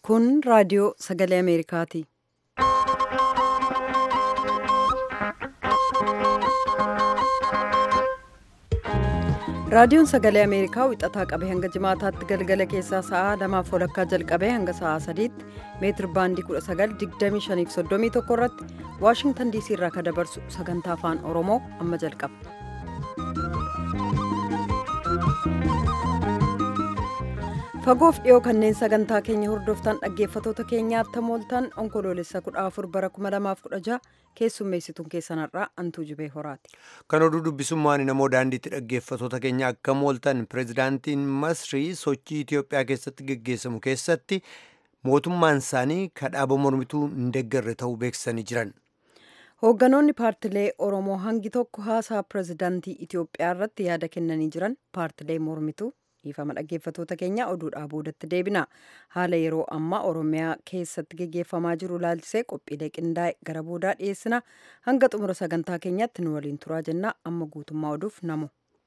Kun raadiyoo sagalee Ameerikaati. Raadiyoon sagalee Ameerikaa wixataa qabee hanga jimaataatti galgala keessaa sa'aa lamaaf walakkaa jalqabee hanga sa'aa sadiitti meetir baandii 1925 irratti Waashingtan diisii irraa kan dabarsu sagantaa afaan Oromoo amma jalqaba. Fagoof dhiyoo kanneen sagantaa keenya hordoftan dhaggeeffatoota keenyaaf tamooltan onkoloolessa 14 bara 2016 keessummeessituun keessanarraa antuu jibee horaati. Kan oduu dubbisummaan namoo daandiitti dhaggeeffatoota keenya akka mooltan pirezidaantiin Masrii sochii Itiyoophiyaa keessatti geggeessamu keessatti mootummaan isaanii kadhaaba mormituu hin deeggarre ta'uu beeksisanii jiran. Hoogganoonni paartilee Oromoo hangi tokko haasaa pirezidaantii Itiyoophiyaa irratti yaada kennanii jiran paartilee mormituu dhiifama dhaggeeffatoota keenya oduudhaa boodatti deebina haala yeroo ammaa oromiyaa keessatti geggeeffamaa jiru laalchisee qophiilee qindaa'e gara boodaa dhiyeessina hanga xumura sagantaa keenyatti nu waliin turaa jenna amma guutummaa oduuf namu.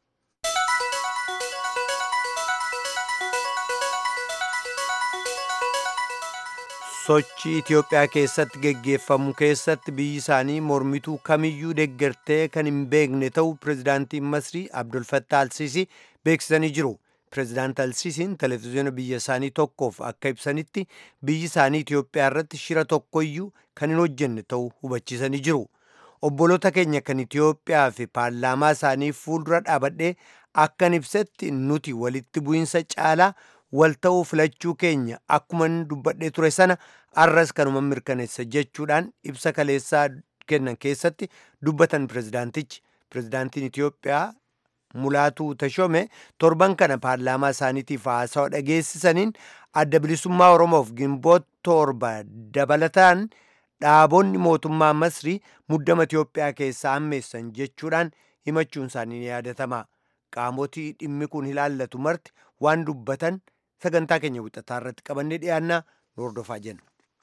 sochii Itiyoophiyaa keessatti geggeeffamu keessatti biyyi isaanii mormituu kamiyyuu deeggartee kan hin beekne ta'uu pirezidaantiin Masrii Abdul Fattah Alsiisii beeksisanii jiru. Pireezidaant Alsiisiin televezyiina biyya isaanii tokkoof akka ibsanitti biyyi isaanii Itiyoophiyaa irratti shira tokkoyyuu kan hin hojjenne ta'uu hubachiisanii jiru. Obboloota keenya kan Itiyoophiyaa fi paarlaamaa isaanii fuuldura dhaabadhee akkan ibsetti nuti walitti bu'iinsa caalaa wal ta'uu filachuu keenya akkuma dubbadhee ture sana arras kanuma mirkaneessa jechuudhaan ibsa kaleessaa kennan keessatti dubbatan pireezidaantichi. Pireezidaantiin Itiyoophiyaa Mulaatuu Tashome torban kana paarlaamaa isaaniitiif haasawa dhageessisaniin adda bilisummaa Oromoof gimboota torba dabalataan dhaabonni mootummaa Masrii muddama Itiyoophiyaa keessaa hammeessan jechuudhaan himachuun isaanii ni yaadatama. Qaamotii dhimmi kun ilaallatu marti waan dubbatan sagantaa keenya wixataa irratti qabannee dhiyaannaa nu hordofaa jenna.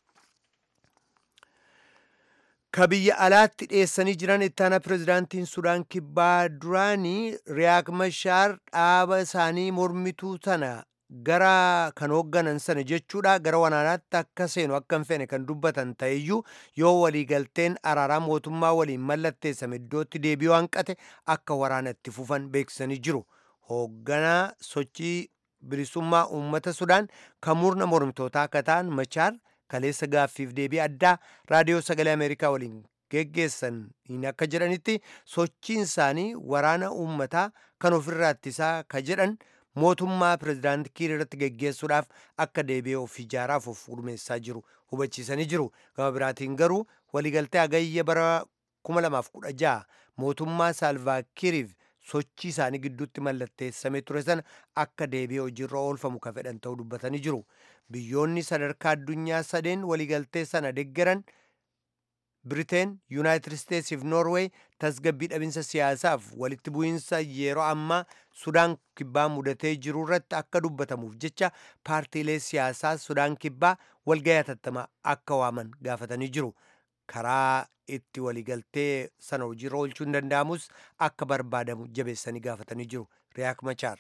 ka biyya alaatti dhiyeessanii jiran ittaana pirezidaantiin sudaan kibbaa duraanii riyaak mashaar dhaaba isaanii mormituu sana gara kan hoogganan sana jechuudha gara waraanaatti akka seenu akka hin feene kan dubbatan ta'eyyuu yoo waliigalteen araaraa mootummaa waliin mallatteessame iddootti deebi'uu hanqate akka waraanatti fufan beeksisanii jiru hoogganaa sochii bilisummaa uummata sudaan kan murna mormitootaa akka ta'an machaar kaleessa gaaffiif deebii addaa raadiyoo sagalee ameerikaa waliin geggeessan hin akka jedhanitti sochiin isaanii waraana uummataa kan ofirraa ittisaa ka jedhan mootummaa pirezidaanti kiir irratti geggeessuudhaaf akka deebi'ee of ijaaraaf of gurmeessaa jiru hubachiisanii jiru gama biraatiin garuu waliigaltee agayya bara 2016 mootummaa saalvaakiiriif sochii isaanii gidduutti mallatteessamee ture sana akka deebi'ee hojiirra oolfamu ka fedhan ta'uu dubbatanii jiru. Biyyoonni sadarkaa addunyaa sadeen waliigaltee sana deeggaran Biriteen, Yuunaayitid Isteetsii fi Noorweey tasgabbii dhabinsa siyaasaaf walitti bu'iinsa yeroo ammaa Sudaan kibbaa mudatee jiru irratti akka dubbatamuuf jecha paartiilee siyaasaa Sudaan kibbaa walgahii hatattamaa akka waaman gaafatanii jiru. Karaa itti waliigaltee sana hojiirra oolchuu hin danda'amus akka barbaadamu jabeessanii gaafatanii jiru. Riyaak Machaar.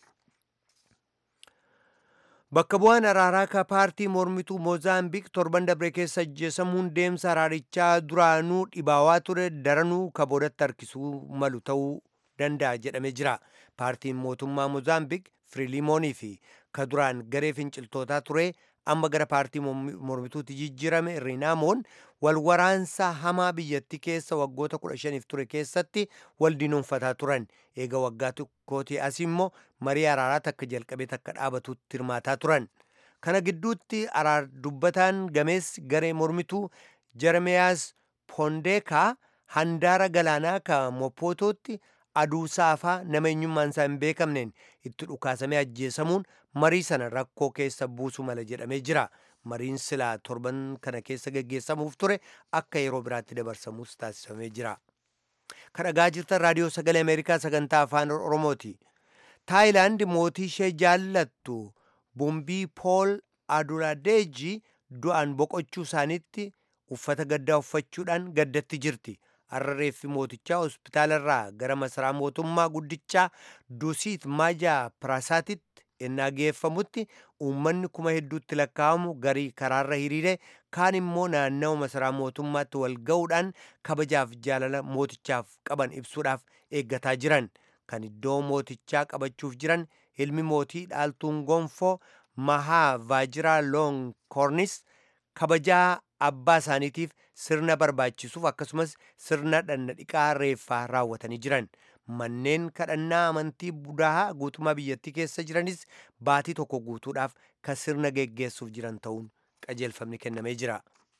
Bakka bu'aan araaraa ka paartii mormituu Moozaambiik torban dabre keessa ajjeesamuun deemsa araarichaa duraanuu dhibaawaa ture daranuu ka boodatti harkisuu malu ta'uu danda'a jedhamee jira. Paartiin mootummaa Moozaambiik Firiilimoonii fi ka duraan garee finciltootaa ture amma gara paartii mormituutti jijjiirame Rinaamoon wal waraansa hamaa biyyattii keessa waggoota 15 ture keessatti wal diinoonfataa turan. Eega waggaa tokkootii as immoo marii araaraa takka jalqabee takka dhaabatutti hirmaataa turan. Kana gidduutti araar dubbataan gameessi garee mormituu Jeremiyaas Pondeekaa handaara galaanaa ka Mopotootti aduu saafaa nama eenyummaan isaa hin beekamneen itti dhukaasamee ajjeesamuun marii sana rakkoo keessa buusu mala jedhamee jira. Mariin silaa torban kana keessa geggeessamuuf ture akka yeroo biraatti dabarsamuus taasifamee jira. Kan dhagaa jirtan raadiyoo sagalee Ameerikaa sagantaa afaan Oromooti. Taayilaand mootii ishee jaallattu Bumbii Pool Aduladeeji du'aan boqochuu isaaniitti uffata gaddaa uffachuudhaan gaddatti jirti. har'a reeffi mootichaa hospitaalarraa gara masaraa mootummaa guddichaa dusiit maajaa piraasaatitti ennaa geeffamutti uummanni kuma hedduutti lakkaa'amu garii karaarra hiriire kaan immoo naannawa masaraa mootummaatti wal ga'uudhaan kabajaaf jaalala mootichaaf qaban ibsuudhaaf eeggataa jiran kan iddoo mootichaa qabachuuf jiran ilmi mootii dhaaltuun gonfoo mahaa vaajiraa loon koornis kabajaa abbaa isaaniitiif sirna barbaachisuuf akkasumas sirna dhannadhiqaa reeffaa raawwatanii jiran manneen kadhannaa amantii budaa guutummaa biyyattii keessa jiranis baatii tokko guutuudhaaf kan sirna geggeessuuf jiran ta'uun qajeelfamni kennamee jira.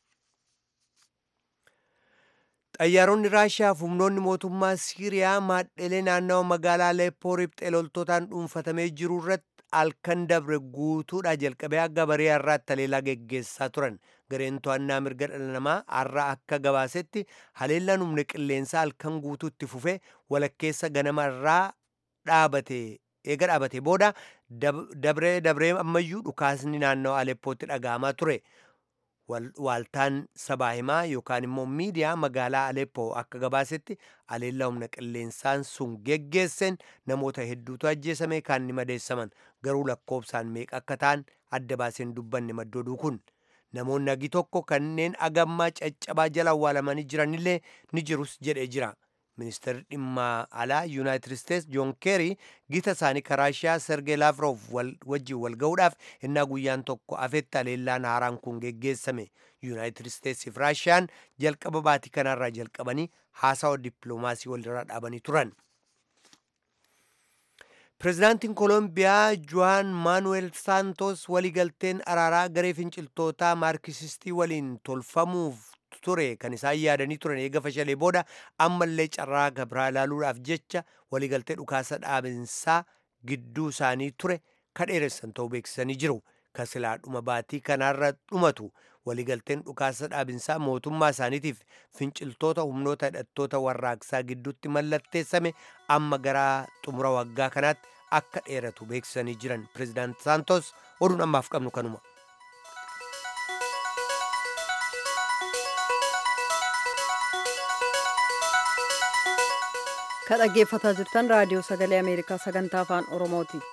xayyaaronni raashiyaa fi humnoonni mootummaa siiriyaa maadhelee naannawa magaalaa aleppoo riphxee loltootaan dhuunfatamee jiru irratti halkan dabre guutuudhaa jalqabee akka barii har'aatti haleellaa geggeessaa turan gareen to'annaa mirga dhala namaa har'a akka gabaasetti haleellaan humna qilleensaa halkan guutuutti fufee walakkeessa ganama irraa dhaabate eega dhaabate booda dabree dabree ammayyuu dhukaasni naannawa aleppootti dhaga'amaa ture. waaltaan sabaa himaa yookaan immoo miidiyaa magaalaa Aleppoo akka gabaasetti haleellaa humna qilleensaan sun geggeesseen namoota hedduutu ajjeesame kaan ni madeessaman garuu lakkoobsaan meeqa akka ta'an adda baaseen dubbanne maddooduu kun namoonni agi tokko kanneen agammaa caccabaa jala awwaalamanii jiranillee ni jirus jedhee jira. ministeerri dhimma alaa yuunaayitid isteets joon keerii gita isaanii raashiyaa sergee laafroof wajjin wal ga'uudhaaf innaa guyyaan tokko afetti haleellaan haaraan kun geggeessame yuunaayitid isteetsiif raashiyaan jalqaba baatii kanarraa jalqabanii haasawa dippiloomaasii walirraa dhaabanii turan. pirezidaantiin koolombiyaa juan maanuweel saantos waliigalteen araaraa garee finciltootaa maarkisistii waliin tolfamuuf ture kan isaan yaadanii turan eega fashalee booda ammallee carraa gabraa ilaaluudhaaf jecha waliigaltee dhukaasa dhaabinsaa gidduu isaanii ture kadheeressan ta'uu beeksisanii jiru kan silaa dhuma baatii kanaarra dhumatu waliigalteen dhukaasa dhaabinsaa mootummaa isaaniitiif finciltoota humnoota hidhattoota warraaqsaa gidduutti mallatteessame amma gara xumura waggaa kanaatti akka dheeratu beeksisanii jiran pirezidaant saantos oduun ammaaf qabnu kanuma. ka dhaggeeffataa jirtan raadiyoo sagalee ameerikaa sagantaa afaan oromooti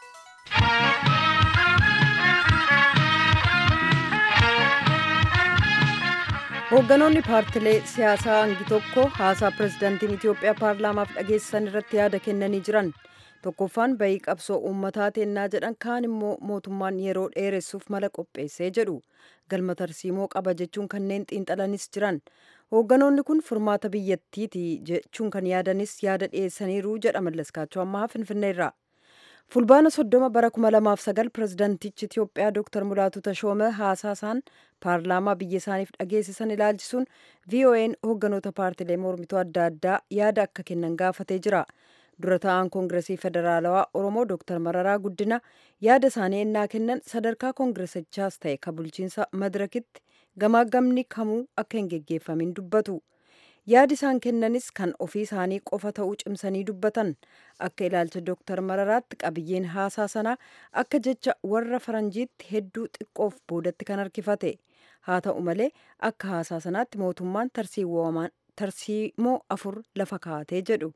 hoogganoonni paartilee siyaasaa hangi tokko haasaa pirezidaantiin itiyoophiyaa paarlaamaaf dhageessisan irratti yaada kennanii jiran tokkoffaan bayii qabsoo uummataa teennaa jedhan kaan immoo mootummaan yeroo dheeressuuf mala qopheessee jedhu galma tarsiimoo qaba jechuun kanneen xiinxalanis jiran hoogganoonni kun furmaata biyyattiiti jechuun kan yaadanis yaada dhiyeessaniiru jedha mallaskaachoo ammaa finfinneerraa fulbaana soddoma bara 2009 pirezidaantichi itiyoophiyaa dooktar mulaatu tashoome haasaasaan paarlaamaa biyya isaaniif dhageessisan ilaalchisuun vo'n hoogganoota paartilee mormituu adda addaa yaada akka kennan gaafatee jira dura ta'an koongiresii federaalawaa oromoo dooktar mararaa guddina yaada isaanii ennaa kennan sadarkaa koongiresichaas ta'e ka bulchiinsa madirakitti gamaagamni kamuu akka hin geggeeffamin dubbatu yaadi isaan kennanis kan ofii isaanii qofa ta'uu cimsanii dubbatan akka ilaalcha dooktar mararaatti qabiyyeen haasaa sanaa akka jecha warra faranjiitti hedduu xiqqoof boodatti kan harkifate haa ta'u malee akka haasaa sanaatti mootummaan tarsiimoo afur lafa kaa'atee jedhu.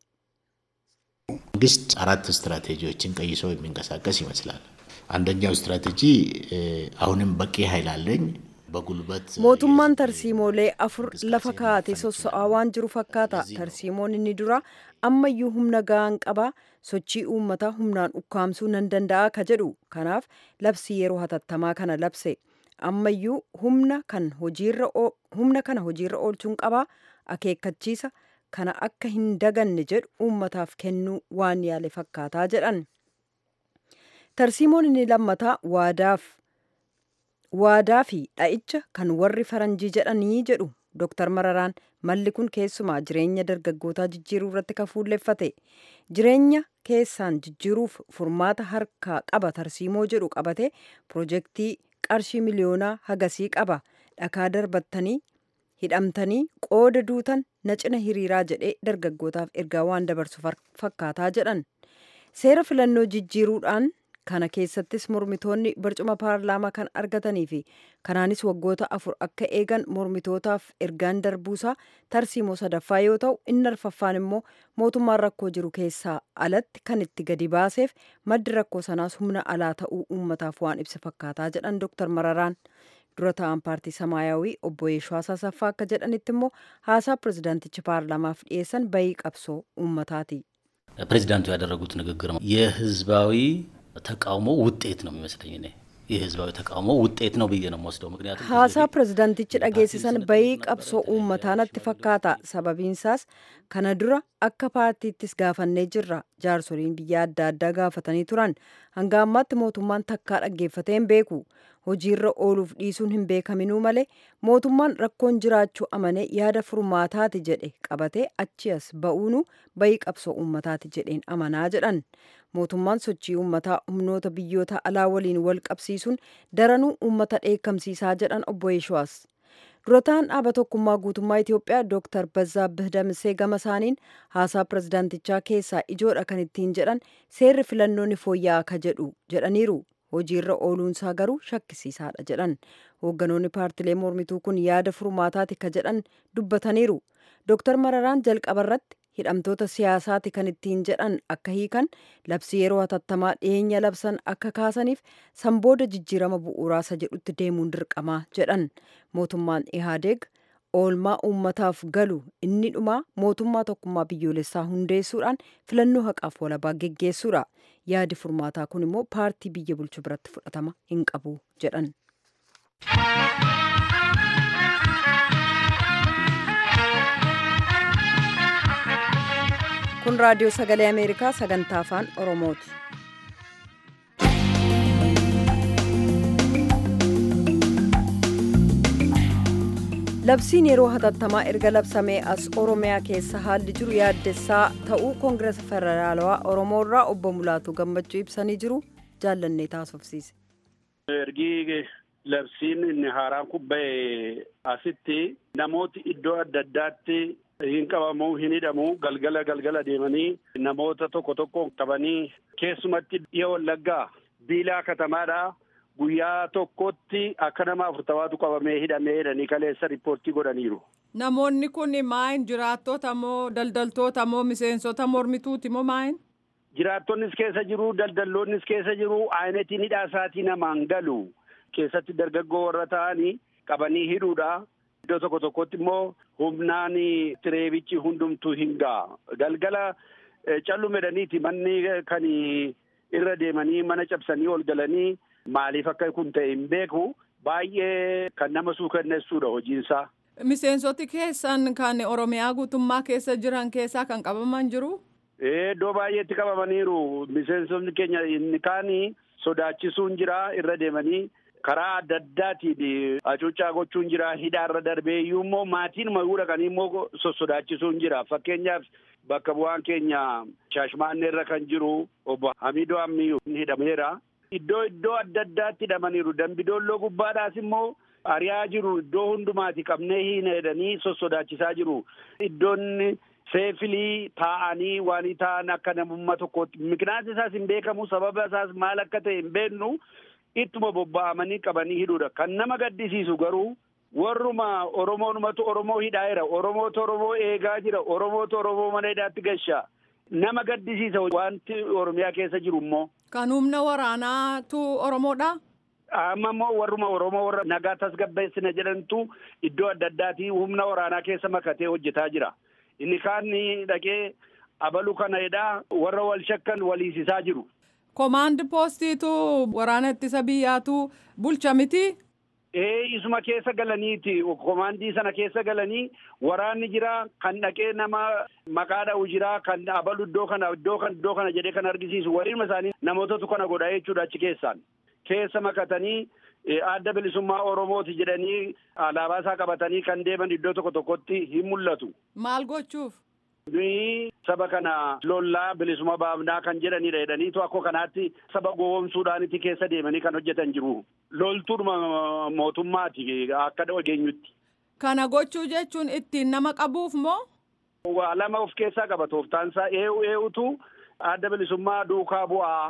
መንግስት አራት ስትራቴጂዎችን ቀይሶ የሚንቀሳቀስ ይመስላል። አንደኛው ስትራቴጂ አሁንም በቂ ኃይል አለኝ በጉልበት mootummaan tarsiimoolee afur lafa kaa'ate sossa'aa waan jiru fakkaata tarsiimoon inni dura ammayyuu humna ga'aan qabaa sochii uummataa humnaan ukkaamsuu nan danda'a ka jedhu kanaaf labsii yeroo hatattamaa kana labse ammayyuu humna kan kana hojiirra oolchuun qabaa akeekkachiisa kana akka hin daganne jedhu uummataaf kennuu waan yaale fakkaataa jedhan tarsiimoon inni lammataa waadaaf waadaa fi dha'icha kan warri faranjii jedhanii jedhu dooktar mararaan malli kun keessumaa jireenya dargaggootaa jijjiiruu irratti kan fuulleffate jireenya keessaan jijjiiruuf furmaata harkaa qaba tarsiimoo jedhu qabate pirojektii qarshii miliyoonaa hagasii qaba dhakaa darbattanii hidhamtanii qooda duutan na cina hiriiraa jedhee dargaggootaaf ergaa waan dabarsu fakkaataa jedhan seera filannoo jijjiiruudhaan kana keessattis mormitoonni barcuma paarlaamaa kan argatanii fi kanaanis waggoota afur akka eegan mormitootaaf ergaan darbuusaa tarsiimoo sadaffaa yoo ta'u inni arfaffaan immoo mootummaan rakkoo jiru keessaa alatti kan itti gadi baaseef maddi rakkoo sanaas humna alaa ta'uu uummataaf waan ibsa fakkaataa jedhan dooktar mararaan dura ta'an paartii samaayawii obbo Yeeshoo Asasaffaa akka jedhanitti immoo haasaa pirezidaantichi paarlaamaaf dhiyeessan bayii qabsoo uummataati. ፕሬዚዳንቱ ያደረጉት ንግግር የህዝባዊ ተቃውሞ ውጤት ነው የሚመስለኝ እኔ የህዝባዊ ተቃውሞ ውጤት ነው ብዬ ነው የምወስደው። ምክንያቱም haasaa pirezidaantichi dhageessisan bayii qabsoo uummataa natti fakkaata sababiinsaas kana dura akka paartiittis gaafannee jirra jaarsoliin biyya adda addaa gaafatanii turan hanga ammaatti mootummaan takkaa dhaggeeffatee hin beeku hojiirra ooluuf dhiisuun hin beekaminuu malee mootummaan rakkoon jiraachuu amanee yaada furmaataati jedhe qabatee achi as ba'uunu bayii qabsoo uummataati jedheen amanaa jedhan mootummaan sochii uummataa humnoota biyyoota alaa waliin wal qabsiisuun daranuu uummata dheekkamsiisaa jedhan obbo Yeeshuwaas. durataan dhaaba tokkummaa guutummaa Itoophiyaa Dr. Bazzaabbih Damisee gama isaaniin haasaa pirezidaantichaa keessaa ijoodha kan ittiin jedhan seerri filannoonni fooyya'aa ka jedhu jedhaniiru. hojiirra ooluunsaa garuu shakkisiisaadha jedhan hoogganoonni paartilee mormituu kun yaada furmaataati ka jedhan dubbataniiru dooktar mararaan jalqabarratti hidhamtoota siyaasaati kan ittiin jedhan akka hiikan labsii yeroo hatattamaa dhiyeenya labsan akka kaasaniif sanbooda jijjiirama bu'uuraasa jedhutti deemuun dirqamaa jedhan mootummaan ihaadeeg oolmaa uummataaf galu inni dhumaa mootummaa tokkummaa biyyoolessaa hundeessuudhaan filannoo haqaaf walabaa geggeessuudha yaadi furmaataa kun immoo paartii biyya bulchu biratti fudhatama hin qabu jedhan. kun raadiyoo sagalee ameerikaa sagantaa afaan oromooti. labsiin yeroo hatattamaa erga labsamee as oromiyaa keessa haalli jiru yaaddessaa ta'uu koongiresa federaalawaa oromoo irraa obbo Mulaatu gammachuu ibsanii jiru jaallannee taasofsiise. ergi labsiin inni haaraan kun ba'e asitti namooti iddoo adda addaatti hin qabamu hin hidhamu galgala galgala deemanii namoota tokko tokko qabanii keessumatti dhiya wallaggaa biilaa katamaadha. guyyaa tokkotti akka nama afurtamaatu qabamee hidhamee jedhanii kaleessa riippoortii godhaniiru. Namoonni kun maayin jiraattota moo daldaltoota moo miseensota mormituuti moo maayin? Jiraattonnis keessa jiru daldalloonnis keessa jiru ayinetiin hidhaa isaatii namaan galu keessatti dargaggoo warra ta'anii qabanii hidhuudha. Iddoo tokko tokkotti immoo humnaan tireebichi hundumtuu hin ga'a. Galgala callumedhaniiti manni kan irra deemanii mana cabsanii ol galanii maaliif akka kun ta'e hin beeku baay'ee kan nama suukanneessuudha hojiinsaa. Miseensoti keessan kan Oromiyaa guutummaa keessa jiran keessaa kan qabaman jiru? Iddoo baay'eetti qabamaniiru. Miseensonni keenya inni kaan sodaachisuun jira irra deemanii karaa adda addaatiin hacuuccaa gochuun jira hidhaarra darbee iyyuu immoo maatiin mayuu dhaqanii immoo sossodaachisuun jira. Fakkeenyaaf bakka bu'aan keenya Shaashmaanneerra kan jiru obbo Hamidoo Ammiyyuu hidhameera. Iddoo iddoo adda addaatti hidhamaniiru. Dambidoolloo gubbaadhaas immoo ari'aa jiru. Iddoo hundumaati qabnee hin jedhanii sossodaachisaa jiru. Iddoonni seefilii taa'anii waan ta'an akka namummaa tokkootti. Miqnaasni isaas hin beekamu. Sababa isaas maal akka ta'e hin beeknu. Ittuma bobba'amanii qabanii hidhuudha. Kan nama gaddisiisu garuu warruma Oromoonumatu Oromoo hidhaa jira. Oromootu Oromoo eegaa jira. Oromootu Oromoo mana hidhaatti gashaa. Nama gaddisiisa wanti Oromiyaa keessa jiru immoo. Kan humna waraanaatu Oromoodha? Amma immoo warruma Oromoo warra nagaa tasgabbeessina jedhantu iddoo adda addaatii humna waraanaa keessa makatee hojjetaa jira. Inni kaan dhaqee abalu kana jedhaa warra wal shakkan waliisisaa jiru. Komaandi poostiitu waraana ittisa biyyaatu bulcha miti? Ee isuma keessa galaniiti komaandii sana keessa galanii waraanni jira kan dhaqee nama maqaa dha'u jira kan abalu iddoo kana iddoo kana iddoo kana jedhee kan argisiisu waliinuma isaanii namootatu kana godha jechuudha achi keessaan keessa makatanii adda bilisummaa oromooti jedhanii alaabaa isaa qabatanii kan deeman iddoo tokko tokkotti hin mul'atu. Maal gochuuf? Nuyi saba kana lollaa bilisuma baafnaa kan jedhanidha jedhaniitu akkoo kanaatti saba gowwoomsuudhaanitti keessa deemanii kan hojjetan jiru. Loltuudhuma mootummaati akka dhageenyutti. Kana gochuu jechuun ittiin nama qabuuf moo? Waa lama of keessaa qaba tooftaansaa eewu eewutu adda bilisummaa duukaa bu'aa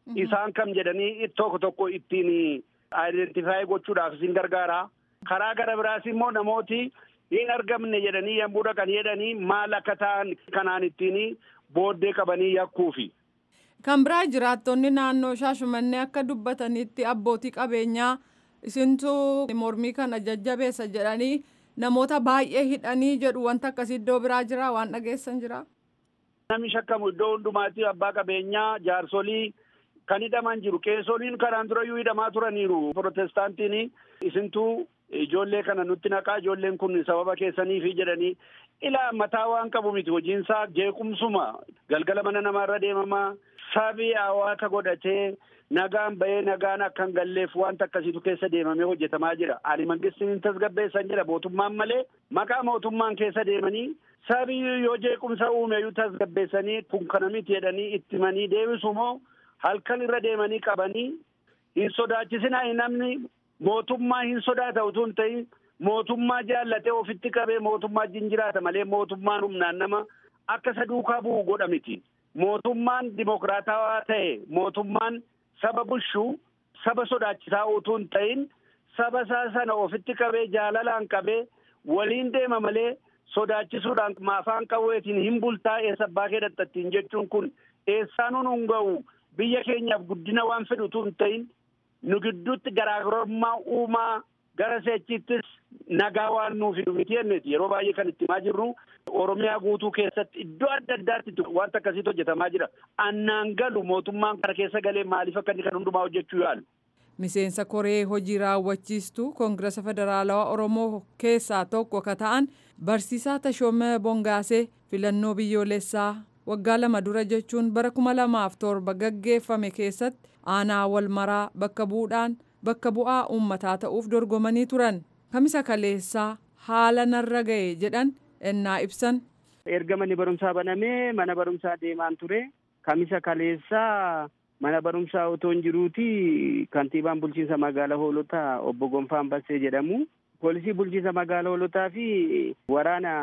isaan kam jedhanii tokko tokko ittiin ayidentifaayi gochuudhaaf isin gargaara. Karaa gara biraas immoo namooti hin argamne jedhanii yommuu dhaqan jedhanii maal akka ta'an kanaan ittiin booddee qabanii yakkuufi. Kan biraa jiraattonni naannoo Shaashumannee akka dubbatanitti abbootii qabeenyaa isintu mormii kana jajjabeessa jedhanii namoota baay'ee hidhanii jedhu wanta akkasii iddoo biraa jira waan dhageessan jira. Namni shakkamu iddoo hundumaatti abbaa qabeenyaa jaarsolii kan hidhaman jiru qeesoliin kanaan durayyuu hidhamaa turaniiru protestaantiin isintuu ijoollee kana nutti naqaa ijoolleen kun sababa keessaniifi jedhanii ilaa mataa waan qabu miti hojiinsaa jeequmsuma galgala mana namaarra deemamaa sabii hawaasa godhatee nagaan bahee nagaan akka hin galleef wanta akkasiitu keessa deemamee hojjetamaa jira ani mangistiin hin tasgabbeessan jedha mootummaan malee maqaa mootummaan keessa deemanii sabii yoo jeequmsa uumeyyuu tasgabbeessanii kun kana miti jedhanii ittimanii deebisu moo halkan irra deemanii qabanii hin sodaachisinaa namni mootummaa hin sodaata utuu hin ta'in mootummaa jaallatee ofitti qabee mootummaa jiraata malee mootummaan humnaan nama akka isa duukaa bu'u godha miti. Mootummaan dimokiraatawaa ta'e mootummaan saba bulchuu saba sodaachisaa utuu hin ta'in saba isaa sana ofitti qabee jaalalaan qabee waliin deema malee sodaachisuudhaan maafaan qawweetiin hin bultaa eessa abbaa kee dadhattiin jechuun kun eessaanuun hin ga'u biyya keenyaaf guddina waan fedhu utuu hin ta'in nu gidduutti garaagarummaa uumaa gara seechiittis nagaa waan nuuf fidu miti jenneeti yeroo baay'ee kan itti himaa jirru oromiyaa guutuu keessatti iddoo adda addaatti wanta akkasiitu hojjetamaa jira annaan galu mootummaan kana keessa galee maaliif akka inni kan hundumaa hojjechuu yaalu. Miseensa koree hojii raawwachiistuu koongirasa federaalawaa oromoo keessaa tokko ka ta'an barsiisaa Tashoomee Bongaasee filannoo biyyoolessaa waggaa lama dura jechuun bara kuma lamaaf torba gaggeeffame keessatti aanaa wal maraa bakka bu'uudhaan bakka bu'aa uummataa ta'uuf dorgomanii turan kamisa kaleessaa haala narra ga'e jedhan ennaa ibsan. erga manni barumsaa banamee mana barumsaa deemaan ture kamisa kaleessaa mana barumsaa otoo hin jiruuti kantiibaan bulchiinsa magaalaa hoolotaa obbo Gonfaan Bassee jedhamu poolisii bulchiinsa magaalaa hoolotaa fi waraana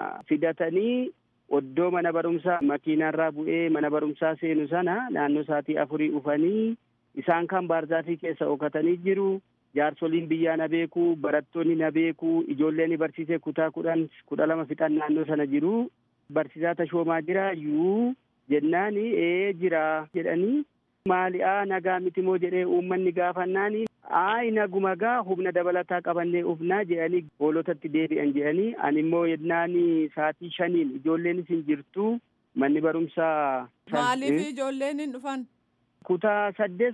fidatanii oddoo mana barumsaa makiinarraa bu'ee mana barumsaa seenu sana naannoo saatii afurii dhufanii isaan kan baarzaafii keessa ookatanii jiru. Jaarsoliin biyyaa na beeku, barattoonni na beeku, ijoolleen barsiisee kutaa kudhan kudha lama fixan naannoo sana jiru. Barsiisaa tashoomaa jira yuu jennaani ee jira jedhanii maali'aa nagaa miti moo jedhee uummanni gaafannaani aayi naguma gaa humna dabalataa qabannee ufnaa jedhanii hoolotatti deebi'an jedhanii ani immoo yennaani saatii shaniin ijoolleenis hin jirtu manni barumsaa. Maaliif ijoolleen hin dhufan? Kutaa saddeet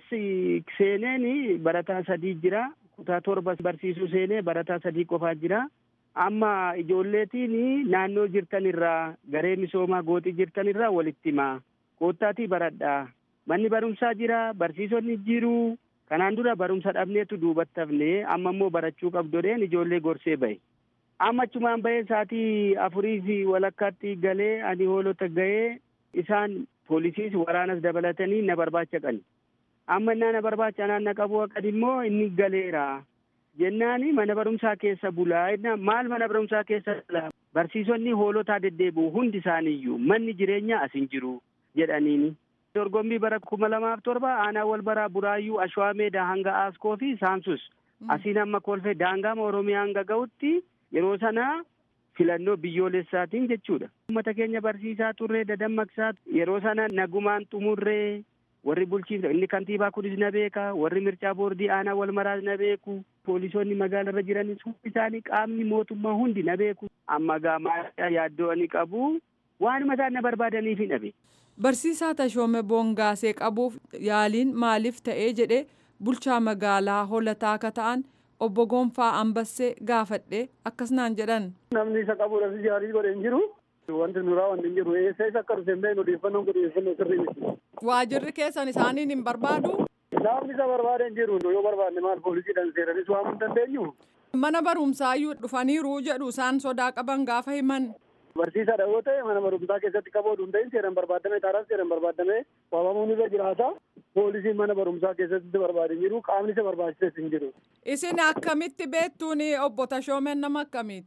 seeneen barataa sadii jira. Kutaa torba barsiisuu seenee barataa sadii qofaa jira. Amma ijoolleetiin naannoo jirtan irraa garee misoomaa gooxii jirtan irraa walitti himaa. Koottaatii baradhaa. Manni barumsaa jira. Barsiisonni jiru. Kanaan dura barumsa dhabneetu duubatti hafnee amma immoo barachuu qabdodheen ijoollee gorsee bahe. Amma achumaan bahee saatii afurii fi walakkaatti galee ani hoolota gahee isaan poolisiis waraanas dabalatanii na barbaacha qani. Amma innaa na barbaacha naan na qabu haqan immoo inni galeera. Jennaani mana barumsaa keessa bulaa. Maal mana barumsaa keessa bulaa? Barsiisonni hoolotaa deddeebi'u hundi isaaniiyyuu manni jireenyaa as hin jiru jedhaniini. Dorgommii bara kuma lamaaf torba aanaa wal baraa buraayyuu ashwaa meedaa hanga aaskoo fi saamsus asiin amma kolfee daangaama oromiyaa hanga ga'utti yeroo sanaa filannoo biyyoolessaatiin jechuudha. Uummata keenya barsiisaa turree dadammaqsaa yeroo sana nagumaan xumurree warri bulchiinsa inni kantiibaa kunis na beeka warri mircaa boordii aanaa wal maraas na beeku poolisoonni magaalarra jiranis hundi isaanii qaamni mootummaa hundi na beeku amma gaamaa yaaddoo ani qabu waanuma isaan na barbaadaniif hin dhabe. Barsiisaa Tashoome Boongaasee qabuuf yaaliin maaliif ta'ee jedhee bulchaa magaalaa holataa akka ta'an obbo Gonfaa Ambassee gaafadhee akkas naan jedhan. Namni isa qabuudhaaf yaalii godhe hin jiru. Wanti nuraa wanti hin jiru. Eessa isa akka dhufe hin beeknu odeeffannoon kun odeeffannoo sirrii miti. Waajirri keessan isaaniin hin barbaadu? Namni isa barbaade hin jiru. Yoo barbaadne maal poolisiidhaan seeranis waamuu hin dandeenyu. Mana barumsaayyuu dhufaniiru jedhu isaan sodaa qaban gaafa himan. Barsiisaadha yoo ta'e mana barumsaa keessatti qaboodu hin ta'in seeraan barbaadame taaraan seeraan barbaadame waamamuun irra jiraata. Poolisiin mana barumsaa keessatti barbaade hin jiru qaamni isa barbaachises hin jiru. Isin akkamitti beektuun obbo Tashoomeen nama akkamiiti?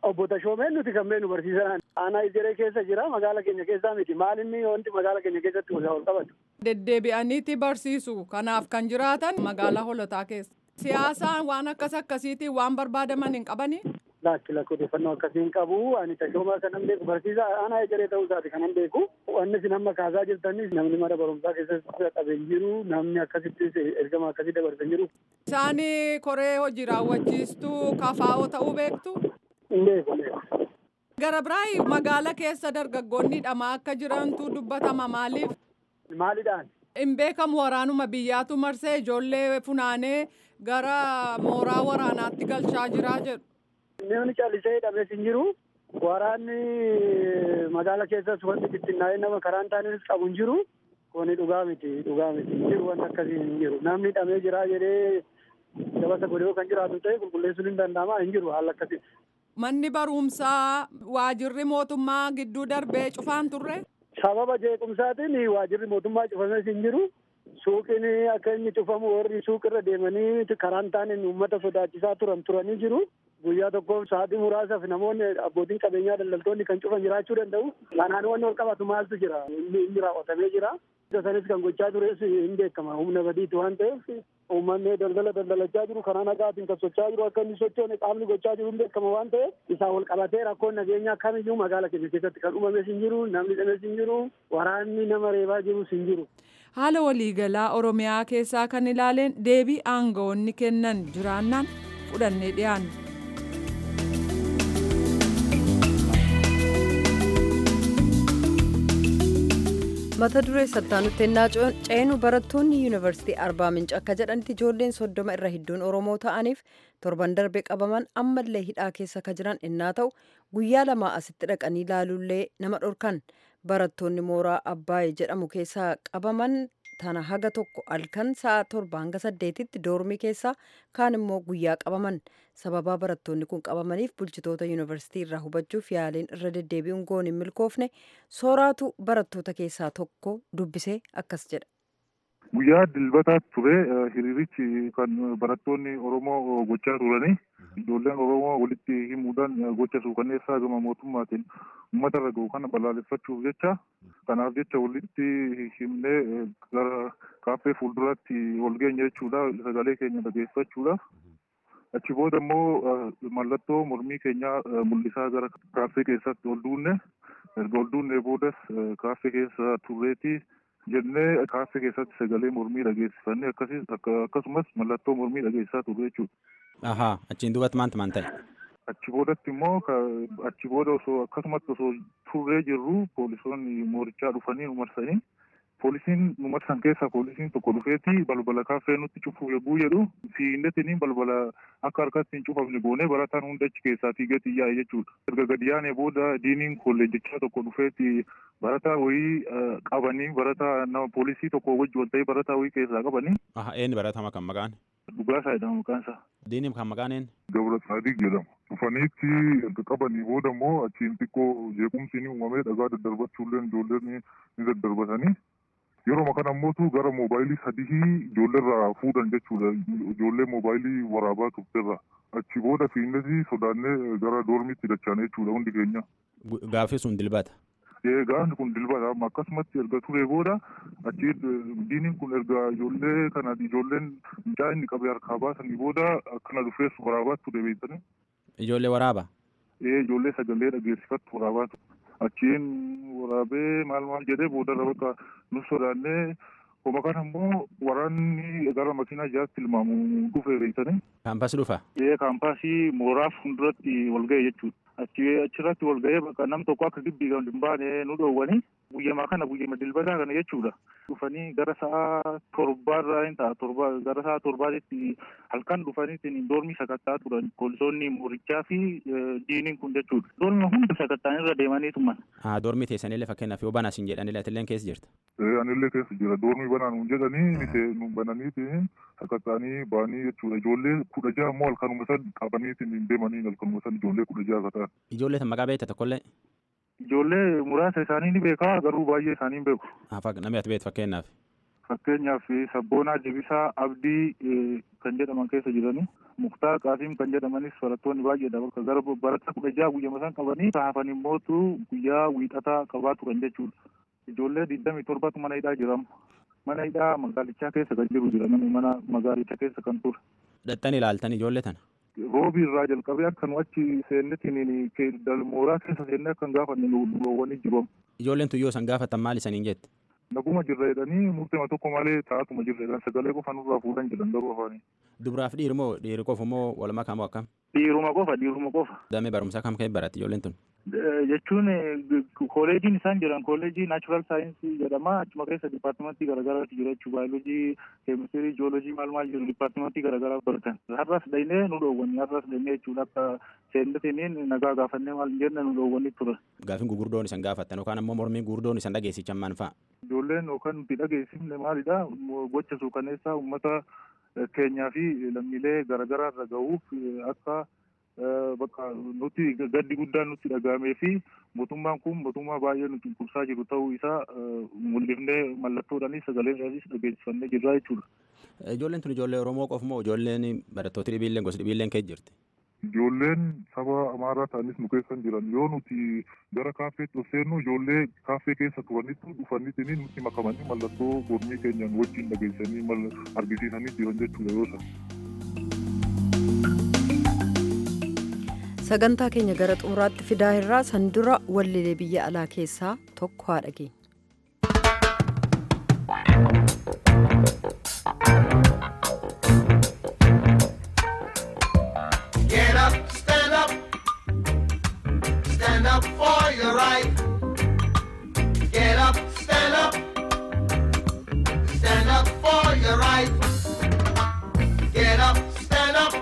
Obbo Tashoomeen nuti kan beenu barsiisan aanaa Ijeree keessa jira magaala keenya keessaa miti maal inni wanti magaala keenya keessatti wal qabatu. Deddeebi'aniiti barsiisu kanaaf kan jiraatan magaalaa holotaa keessa. Siyaasaan waan akkas akkasiitiin waan barbaadaman hin qabanii. Laakki lakki odeeffannoo akkasiin qabu ani tashoomaa kanan beeku barsiisaa aanaa Ijeree ta'uu isaati kanan beeku. Wanni isin amma kaasaa jirtanis namni mana barumsaa keessatti qabeen jiru namni akkasittis ergama akkasii dabarsan jiru. Isaani koree hojii raawwachiistuu kafaa'oo ta'uu beektu. Hin beeku beeku. Gara biraa magaala keessa dargaggoonni hidhamaa akka jirantu dubbatama maaliif? Maalidhaan? Hin beekamu waraanuma biyyaatu marsee ijoollee funaanee gara mooraa waraanaatti galchaa jiraa jedhu. Namni callisee hidhames hin jiru. Waraanni magaala keessas wanti bittinnaa'ee nama karaan taanis qabu hin jiru. Kuni dhugaa miti dhugaa miti hin jiru wanti akkasii hin jiru. Namni hidhamee jira jedhee gabasa godhee kan jiraatu ta'e qulqulleessuun hin danda'ama hin jiru haala akkasii. Manni barumsaa waajirri mootummaa gidduu darbee cufaan turre. Sababa jeequmsaatiin waajirri mootummaa cufames hin jiru. Suuqiin akka inni cufamu warri suuqirra deemanii karaan taaniin uummata sodaachisaa turan turanii jiru. Guyyaa tokkoof sa'aatii muraasaaf namoonni abbootiin qabeenyaa daldaltoonni kan cufan jiraachuu danda'u. Kanaan wanni wal qabatu maaltu jira? Inni raawwatamee jira. Sanis kan gochaa tures hin beekama. Humna badiitu waan ta'eef uummanni daldala daldalachaa jiru karaa nagaatiin kan socho'aa jiru akka inni sochoone qaamni gochaa jiru hin beekama waan ta'eef isaa wal qabatee rakkoon nageenyaa kamiyyuu magaala keenya keessatti kan uumames hin jiru namni dhames hin jiru waraanni nama reebaa jirus hin jiru. Haala waliigalaa Oromiyaa keessaa kan ilaaleen deebii aangawoonni kennan jiraannaan fudhannee dhiyaanna. mata duree sattaanutti ennaa ceenu barattoonni yuunivarsiitii arbaa minci akka jedhanitti ijoolleen soddoma irra hedduun oromoo ta'aniif torban darbe qabaman ammallee hidhaa keessa ka jiran ennaa ta'u guyyaa lamaa asitti dhaqanii ilaaluullee nama dhorkan barattoonni mooraa abbaayee jedhamu keessaa qabaman tana haga tokko halkan sa'a torba hanga saddeetitti doormii keessaa kaan immoo guyyaa qabaman sababaa barattoonni kun qabamaniif bulchitoota yuunivarsiitii irraa hubachuuf yaaliin irra deddeebi'uun goon hin milkoofne sooraatu barattoota keessaa tokko dubbisee akkas jedha. Guyyaa dilbataatti ture hiriirichi kan barattoonni Oromoo gochaa turani. Ijoolleen Oromoo walitti himuudhaan gocha suukanneessaa gama mootummaatiin uummata irra gahu kana balaaleffachuuf jecha kanaaf jecha walitti himnee gara kaaffee fuulduraatti wal geenya jechuudha sagalee keenya dhageeffachuudhaaf. Achi booda immoo mallattoo mormii keenyaa mul'isaa gara kaaffee keessatti ol duunne erga ol duunnee boodas kaaffee keessa turreetii jennee kaaffee keessatti sagalee mormii dhageessifannee akkasumas akkasumas mallattoo mormii dhageessisaa turre jechuudha. Ahaa achiin duubatti maanta maan ta'e? Achi boodatti immoo achi booda osoo akkasumatti osoo turree jirru poolisoonni moorichaa dhufanii nu marsanii poolisiin nu marsan keessaa poolisiin tokko dhufeeti balbala kaaffee nutti cufuuf yogguu jedhu fiinnetiin balbala akka harkatti hin cufamne goonee barataan hunda achi keessaa fiigeeti yaa'e jechuudha. Erga gadi yaane booda diiniin kolleejjichaa tokko dhufeeti barataa wayii qabanii barataa nama poolisii tokko wajji wal ta'ee barataa wayii keessaa qabanii. Aha eenyu baratama kan maqaan? Dhugaasaa jedhama maqaan isaa. Diiniin kan maqaan eenyu? Gabra Saadiq jedhama. Dhufaniitti erga qabanii booda immoo achiin xiqqoo jeequmsi ni uumamee dhagaa daddarbachuulleen ijoolleen ni daddarbatanii. Yeroo kana immoo gara moobaayilii sadii ijoolleerraa fuudhan jechuudha. Ijoollee moobaayilii waraabaa turterra. Achi booda fiinnesi sodaannee gara doormiitti dachaane jechuudha hundi keenya. Gaaffii sun dilbata. Gaafni kun dilbata akkasumatti erga ture booda achi diiniin kun erga ijoollee kana ijoolleen mucaa inni qabee harkaa baasanii booda akkana dhufee waraabaatti ture beektanii. Ijoollee waraaba? Ee ijoollee sagalee dhageessifattu waraabaatu. Achiin waraabee maal maal jedhee boodarra bakka nu sodaannee Kuma kana immoo waraanni gara makiinaa jaatti tilmaamu dhufee beektanii. Kaampaasii dhufa? Ee kaampaasii mooraa fuulduratti wal ga'e jechuudha. Achi achirratti wal ga'ee bakka nam tokko akka gibbii kan hin baane nu dhoowwanii guyyamaa kana guyyama dilbataa kana jechuudha. Dhufanii gara sa'a torbaarraa hin ta'a torba gara sa'a torbaatitti halkan dhufaniitiin doormii sakattaa turan poolisoonni moorichaa fi diiniin kun jechuudha. Doormi hunda sakattaan irra deemanii tuman. Haa doormii teessanillee fakkeenyaaf yoo banaa isin jedhanillee atilleen keessa jirta. Ee anillee keessa jira doormii banaa nuun jedhanii nu bananiitiin sakattaanii ba'anii jechuudha. Ijoollee kudha ja'a immoo halkanuma san qabaniitiin hin deemanii halkanuma san ijoollee kudha ja'a kataan. Ijoollee tan maqaa beekta tokkollee? Ijoollee muraasa isaanii ni beekaa garuu baay'ee isaanii hin beeku. Namni ati beektu fakkeenyaaf? fakkeenyaaf sabboonaa deebisaa abdii kan jedhaman keessa jiranii muktaar qaasiim kan jedhamanis barattoonni baay'eedha bakka gara barataa kudha jaha guyyama san qabanii hafan immootu guyyaa wiixataa qabaa turan jechuudha ijoollee digdamii torbatu mana hidhaa jiramu mana hidhaa magaalichaa keessa kan jiru jira namni mana magaalicha keessa kan ture. Dhaxxan ilaaltan ijoollee tana. Roobii irraa jalqabee akka nu achi seennetiin mooraa keessa seennee akkan gaafanne nu loowwanii jiru. Ijoolleen tuyyoo san gaafatan maal isaniin jette? Naguma jirra jedhanii murteema tokko malee taa'atuma jirra jedhan sagalee qofa nurraa fuudhan jedhan garuu afaanii. Dubaraaf dhiirri moo dhiirri qofa moo walumaa kamoo akkam? Dhiiruma qofa dhiiruma qofa. Damee barumsaa kam ka'e baratti ijoolleen tun? Jechuun kooleejiin isaan jiran kooleejii naachuraal saayinsii jedhama achuma keessa dipaartimentii garaagaraatu jira jechuudha baayoloojii keemistirii jiyoolojii maal maal jiru dipaartimentii garaagaraa baratan har'as dhaynee nu dhoowwanii har'as dhaynee jechuudha akka seennatiniin nagaa gaafannee maal jenne nu dhoowwanii ture. Gaafin gugurdoon isan gaafatan yookaan ammoo mormiin gugurdoon isan dhageessichan maan fa'a? Ijoolleen yookaan nuti dhageessifne maalidha gocha suukaneessaa uummata keenyaa fi lammiilee garaagaraa irra gahuuf akka bakka nuti gaddi guddaan nutti dhagahamee fi mootummaan kun mootummaa baay'ee nuti cunqursaa jiru ta'uu isaa mul'ifnee mallattoodhaanis sagalee isaaniis dhageessifannee jirra jechuudha. Ijoolleen tun ijoollee Oromoo qofa moo ijoolleen barattooti dhibiilleen gosa dhibiilleen keessa jirti? Ijoolleen saba amaaraa ta'anis nu keessa jiran yoo nuti gara kaaffeetti of seennu ijoollee kaaffee keessa turanitti dhufanitti nutti makamanii mallattoo mormii keenyaan wajjin dhageessanii argisiisanii jiran jechuudha yoo sana. sagantaa keenya gara xumuraatti fidaa irraa san dura wallilee biyya alaa keessaa tokko haa dhageenya. Get up, stand up, stand up for your right. Get up, stand up, stand up for your right. Get up, stand up,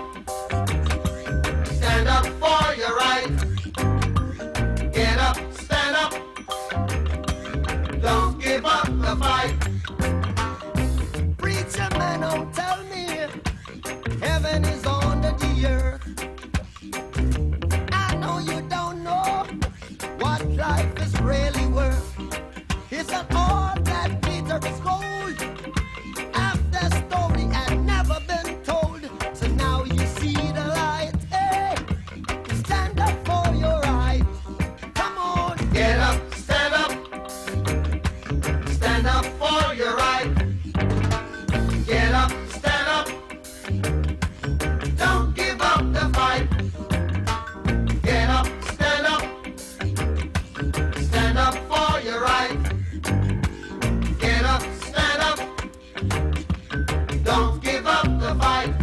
stand up for your right. Get up, stand up, don't give up the fight. Preacher man, don't tell me heaven is under the earth. I know you don't know what life is really worth. It's an all that glitter is gold. After story had never been told, so now you see the light. Hey, stand up for your right. Come on, get up, stand up, stand up for your right. Get up, stand up. Don't give up the fight. Get up, stand up. Stand up for your right. Get up, stand up. Don't give up the fight.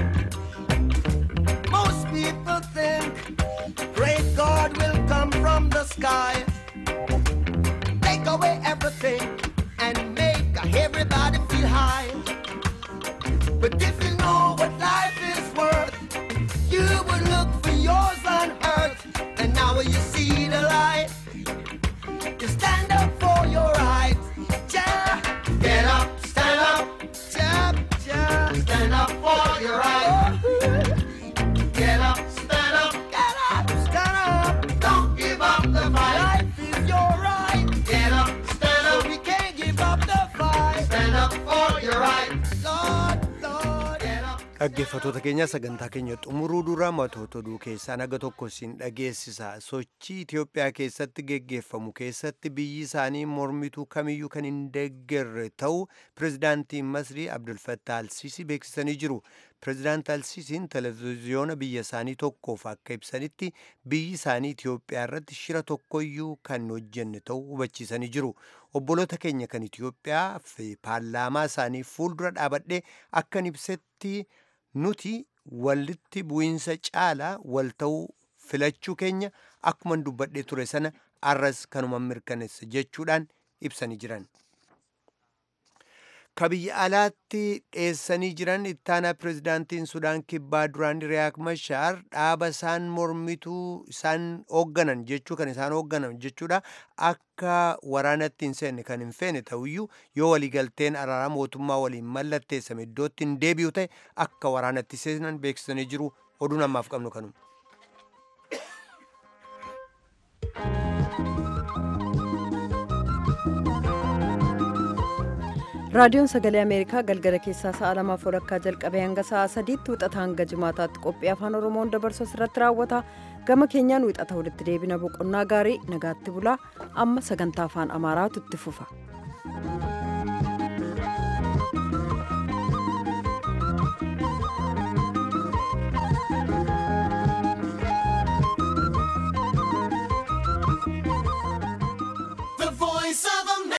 Most people think great God will come from the sky. Take away everything and make everybody feel high. But if you know what life is worth, you would look for yours on earth. And now you see the light. You stand up for your rights. Yeah. Get up, stand up. Yeah, yeah. Stand up for your rights. Get up, stand up. Get up, stand up. Don't give up the fight. Life is your right. Get up, stand up. So we can't give up the fight. Stand up for your rights. Lord, Lord. Get up. Dhaggeeffattoota keenya sagantaa keenya xumuruu dura matoota oduu keessaa naga tokko siin dhageessisa. Sochii Itoophiyaa keessatti geggeeffamu keessatti biyyi isaanii mormituu kamiyyuu kan hin deeggarre ta'uu pirezidaantiin Masrii Abdulfattah Alsiisii beeksisanii jiru. Pirezidaant Alsiisiin televezyiyoona biyya isaanii tokkoof akka ibsanitti biyyi isaanii Itoophiyaa irratti shira tokkoyyuu kan hojjenne ta'uu hubachiisanii jiru. Obboloota keenya kan Itoophiyaa fi paarlaamaa isaanii fuuldura dhaabadhee akkan ibsetti nuti walitti bu'iinsa caalaa wal ta'uu filachuu keenya akkuman dubbadhee ture sana arras kanuma mirkaneessa jechuudhaan ibsanii jiran. Ka biyya alaatti dheessanii jiran ittaanaa pirezidaantiin Sudaan kibbaa duraan Riyaak Mashaar dhaaba isaan mormituu isaan hoogganan jechuu kan isaan hoogganan jechuudha akka waraanatti hin seenne kan hin feene ta'uyyuu yoo waliigalteen araaraa mootummaa waliin mallatteessame iddootti hin deebi'u ta'e akka waraanatti seenan beeksisanii jiru oduun ammaaf qabnu kanuma. raadiyoon sagalee ameerikaa galgala keessaa sa'a lamaaf walakkaa jalqabee hanga sa'a sadiitti wixata hanga jimaataatti qophii afaan oromoon dabarsu irratti raawwata gama keenyaan wixata walitti deebina boqonnaa gaarii nagaatti bulaa amma sagantaa afaan amaaraatu itti fufa.